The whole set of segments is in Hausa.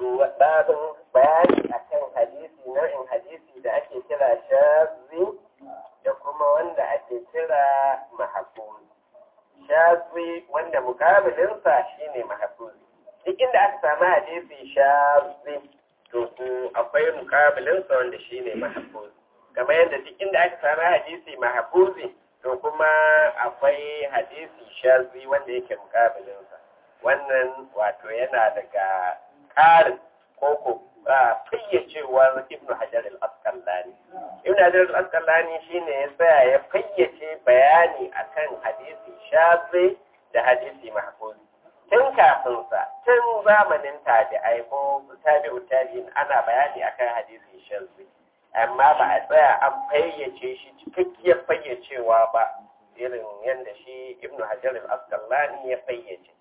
babin bayani akan hadisi nau'in hadisi da ake kira shazi da kuma wanda ake kira mahafuz shazi wanda mukabilinsa shine mahafuz duk inda aka samu hadisi shazi to akwai mukabilinsa wanda shine mahafuz kamar yadda duk inda aka samu hadisi mahafuzi to kuma akwai hadisi shazi wanda yake mukabilinsa wannan wato yana daga ƙarin koko fayyacewar ibn hajar al-asqalani ibn hajar al-asqalani shine ya tsaya ya fayyace bayani akan hadisi shazi da hadisi mahfuzi tun kafin sa tun zamanin tabi'ai ko tabi'u tabi'in ana bayani akan hadisi shazi amma ba a tsaya an fayyace shi cikakkiyar fayyacewa ba irin yadda shi ibn hajar al-asqalani ya fayyace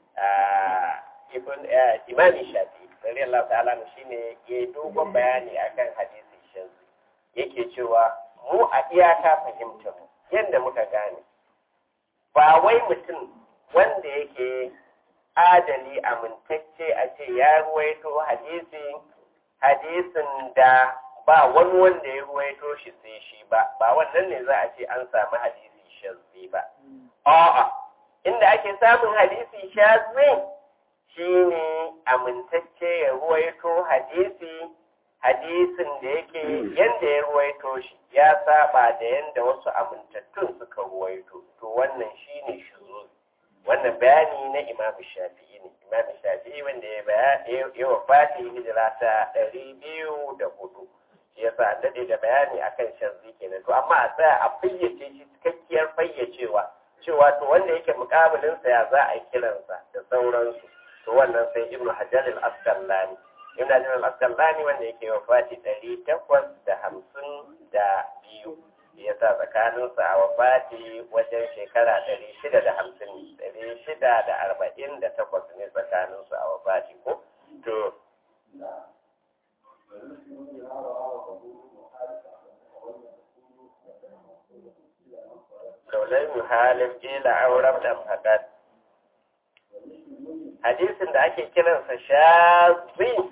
ibn imami shafi radiyallahu ta'ala shine ya dogon bayani akan hadisi shazi yake cewa mu a iyaka fahimta mu yadda muka gane ba wai mutum wanda yake adali amintacce a ce ya ruwaito hadisi hadisin da ba wani wanda ya ruwaito shi sai shi ba ba wannan ne za a ce an samu hadisi shazi ba a'a inda ake samun hadisi shazi shine amintacce ya ruwaito hadisi hadisin da yake yanda ya ruwaito shi ya saba da yanda wasu amintattun suka ruwaito to wannan shine shuzo wannan bayani na imam shafi'i ne imam shafi'i wanda ya bayani ya wafati hijira ta ɗari biyu da hudu shi yasa an daɗe da bayani akan shanzi kenan to amma a tsaya a fayyace shi cikakkiyar fayyacewa cewa to wanda yake mukabilinsa ya za a kiransa da sauransu to wannan sai ibnu hajar al-asqalani ibnu hajar al-asqalani wanda yake wafati ɗari takwas da hamsin da biyu ya sa tsakaninsa a wafati wajen shekara ɗari shida da hamsin ɗari shida da arba'in da takwas ne tsakaninsu a wafati ko to Kaulai muhalin ƙila auren ɗan faɗaɗ. hadisin da ake kiransa shazi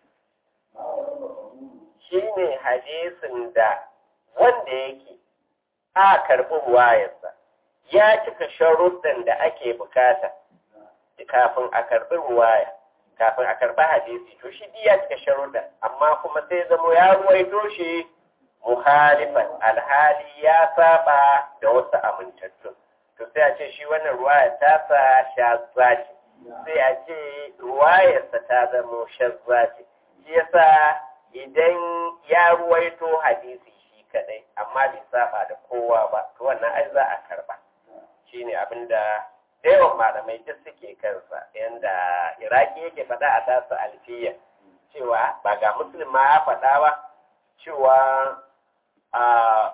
shi ne hadisin da wanda yake a karɓi ruwayarsa ya cika sharuɗin da ake bukata kafin a karɓi ruwaya kafin a karɓi hadisi to shi ya cika sharuɗin amma kuma sai zamo ya ruwaito shi muhalifan alhali ya saba da wasu amintattun to sai a ce shi wannan ruwaya ta sa shazzaci sai a ce ruwayarsa ta zama shazza ce shi yasa idan ya ruwaito hadisi shi kadai amma bai saba da kowa ba to wannan ai za a karba shine abin da yawan malamai duk suke kansa yanda iraki yake faɗa a tasa alfiya cewa ba ga muslim ma ya faɗa ba cewa a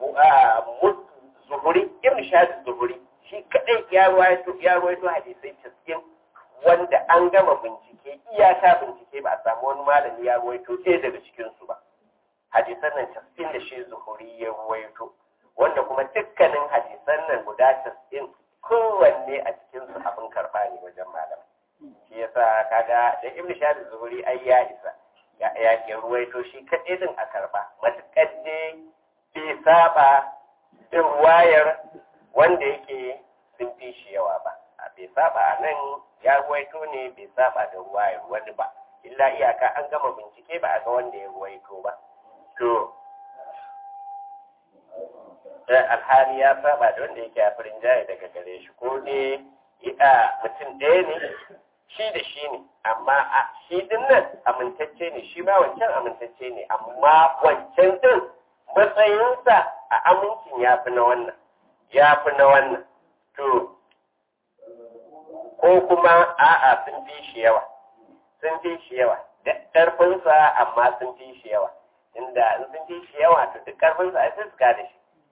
zuhuri irin shafi zuhuri shi kadai ya ruwaito hadisai cikin wanda an gama bincike iyaka bincike ba a samu wani malami ya ruwaito ɗaya daga cikinsu ba hadisan nan cikin da shi zuhuri ya ruwaito wanda kuma dukkanin hadisan nan guda cikin kowanne a cikinsu abin karɓa ne wajen malam shi yasa kaga da ibn shahid zuhuri ai ya isa ya ya ruwaito shi kaɗai din a karɓa matuƙar dai bai saba din wayar wanda yake sun fi shi yawa ba a bai saba a nan ya ruwaito ne bai saba da ruwayar wani ba illa iyaka an gama bincike ba a ga wanda ya ruwaito ba to alhali ya saba da wanda yake a firin jaye daga gare shi ko ne ita mutum ɗaya ne shi da shi ne amma a shi din nan amintacce ne shi ma wancan amintacce ne amma wancan din matsayinsa a amincin ya fi na wannan ya fi na wannan to ko kuma a'a sun fi shi yawa sun fi shi yawa da ƙarfinsa amma sun fi shi yawa inda in sun fi shi yawa to duk ƙarfinsa ai sai su da shi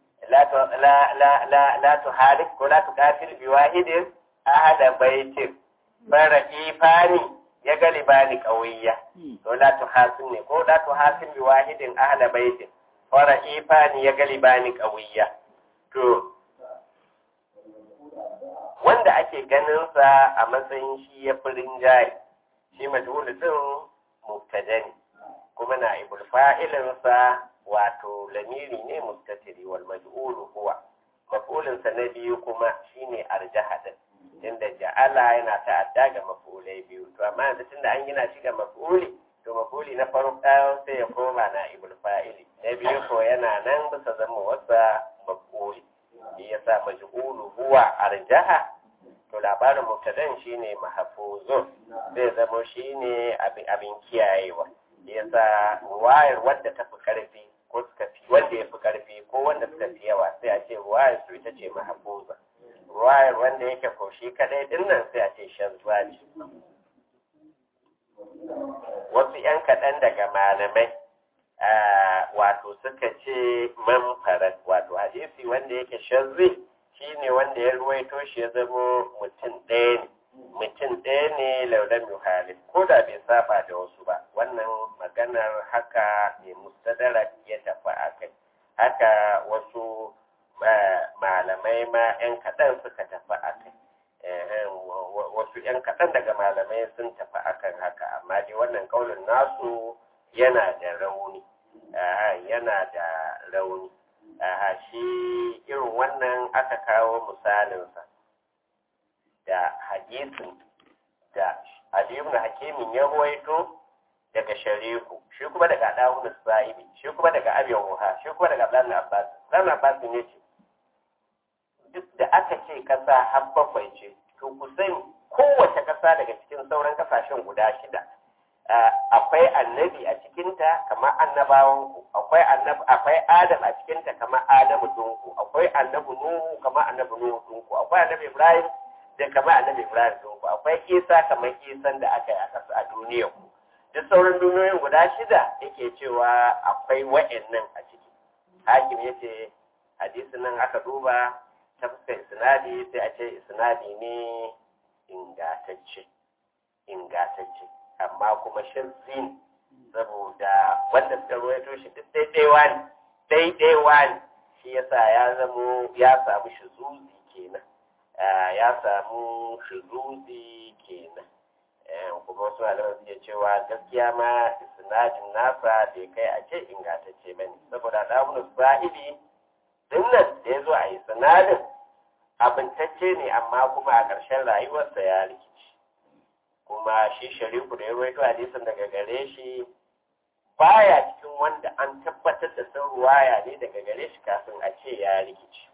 la tu halik ko la tu kafir bi wahidin ahada baitin bara ifani ya galibani qawiyya to la tu hasin ne ko la tu hasin bi wahidin ahada baitin bara ifani ya galibani qawiyya to wanda ake ganinsa a matsayin shi ya fi rinjaye shi majhul din mubtada ne kuma na ibul fa'ilinsa wato lamiri ne mustatiri wal maj'ulu huwa maf'ulinsa na biyu kuma shine arjaha din inda ja'ala yana ta'adda ga maf'ulai biyu to amma yanzu tunda an gina shi ga maf'uli to maf'uli na farko sai ya koma na ibul fa'ili na biyu ko yana nan bisa zama wasa maf'uli shi yasa maj'ulu huwa arjaha to labarin mubtadan shine mahfuzun zai zama shine abin abin kiyayewa yasa wayar wadda ta fi karfi ko suka fi wanda ya fi karfi ko wanda suka fi yawa sai a ce ruwayar su ita ce mahfuza ruwayar wanda yake koshi kadai din nan sai a ce shazwa ce wasu yan kaɗan daga malamai wato suka ce manfarat wato hadisi wanda yake shazzi shine wanda ya ruwaito shi ya zama mutum ɗaya ne mutum ɗaya ne laulan yuhalif ko da bai saba da wasu ba wannan maganar haka mai mustadara ya tafi a kai haka wasu malamai ma 'yan kaɗan suka tafi a kai wasu 'yan kaɗan daga malamai sun tafi akan haka amma dai wannan kaunin nasu yana da rauni yana da rauni shi irin wannan aka kawo misalinsa da hadisin da aliyu na hakimin ya ruwaito daga shariku shi kuma daga dawun sa'ibi shi kuma daga abin ruha shi kuma daga ɗan abbas ɗan abbas ne ce duk da aka ce ƙasa har bakwai ce to ku sani kowace ƙasa daga cikin sauran ƙasashen guda shida akwai annabi a cikinta kamar annabawanku akwai annabi akwai adam a cikinta kamar adamu dunku akwai annabi nuhu kamar annabi nuhu dunku akwai annabi ibrahim da kamar annabi ibrahim dunku akwai isa kamar isan da aka yi a ƙasa a duniyar ku duk sauran duniyoyin guda shida yake cewa akwai wa'annan a ciki hakim yace hadisin nan aka duba ta fuskar isnadi sai a ce isnadi ne ingatacce ingatacce amma kuma shazzi saboda wanda suka ruwaito shi duk daidaiwa ne daidaiwa ne shi yasa ya zamo ya samu shizuzi kenan ya samu shizuzi kenan kuma wasu malaman suke cewa gaskiya ma isnadin nasa bai kai a ce ingantacce ba ne saboda ɗamun sa'ibi dinnan da ya zo a isnadin abintacce ne amma kuma a ƙarshen rayuwarsa ya rikici kuma shi sharifu da ya rawaito hadisin daga gare shi baya cikin wanda an tabbatar da sun ruwaya ne daga gare shi kafin a ce ya rikici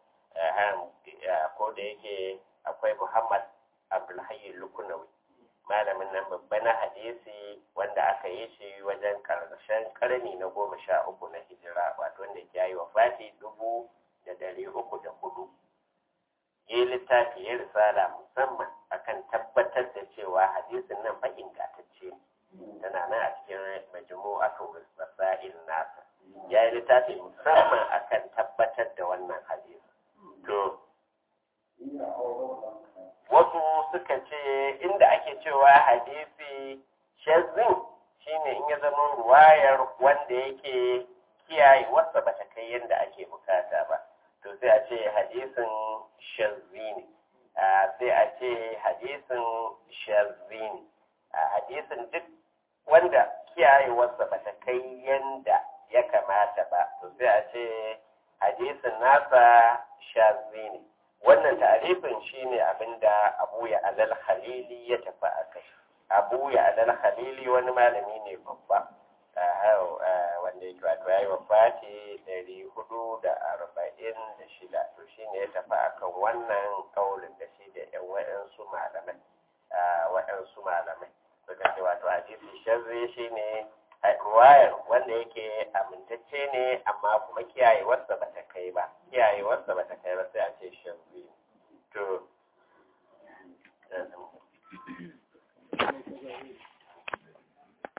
ko da yake akwai muhammad abdulhayi lukunawi malamin nan babba na hadisi wanda aka yi shi wajen karshen karni na goma sha uku na hijira wato wanda ya yi wa fati dubu da dari uku da hudu yi littafi ya risala musamman akan tabbatar da cewa hadisin nan fa ingantacce tana nan a cikin majmu'atu rasail nasa ya yi littafi musamman akan tabbatar da wannan hadisi to wasu suka ce inda ake cewa hadisi shazzin shine in ya zama ruwayar wanda yake kiyaye wasa bata kai yadda ake bukata ba to sai a ce hadisin shazzi ne sai a ce hadisin shazzi ne hadisin duk wanda kiyayewarsa ba ta kai yanda ya kamata ba to sai a ce hadisin nasa shazzi ne wannan tarifin shine abinda abu ya alal khalili ya tafi a kai abu ya alal khalili wani malami ne babba wanda yake wato ya yi wa fati ɗari hudu da arba'in da shida to shi ne ya tafi akan wannan kaulin da shi da yan wa'yansu malamai wa'yansu malamai suka ce wato hadisi shazzi shi ne ruwayar wanda yake amintacce ne amma kuma kiyayewarsa ba ta kai ba kiyayewarsa ba ta kai ba sai a ce shazzi to